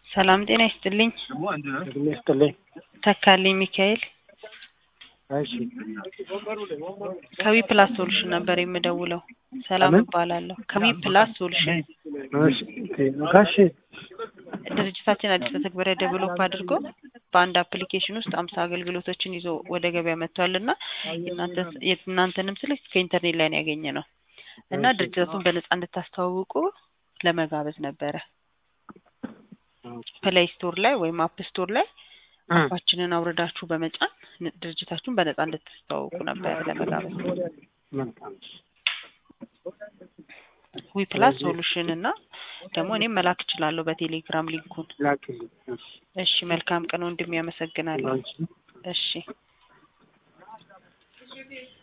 ሰላም ጤና ይስጥልኝ። እድሜ ይስጥልኝ። ተካልኝ ሚካኤል እሺ ከዊ ፕላስ ሶሉሽን ነበር የምደውለው። ሰላም ከምን? እባላለሁ። ከዊ ፕላስ ሶሉሽን እሺ ጋሼ ድርጅታችን አዲስ መተግበሪያ ዴቨሎፕ አድርጎ በአንድ አፕሊኬሽን ውስጥ አምሳ አገልግሎቶችን ይዞ ወደ ገበያ መጥቷል እና የእናንተ- የእናንተንም ስልክ ከኢንተርኔት ላይ ነው ያገኘ ነው እና እሺ። ድርጅቱን በነጻ እንድታስተዋውቁ ለመጋበዝ ነበረ። ፕሌይ ስቶር ላይ ወይም አፕ ስቶር ላይ አፓችንን አውርዳችሁ በመጫን ን- ድርጅታችሁን በነጻ እንድታስተዋውቁ ነበር ለመጋበዝ። መልካም ዊ ፕላስ ሶሉሽን እና ደግሞ እኔም መላክ እችላለሁ በቴሌግራም ሊንኩን። ላክልኝ። እሺ እሺ መልካም ቀን ወንድሜ፣ ያመሰግናለሁ። ላንቺ እሺ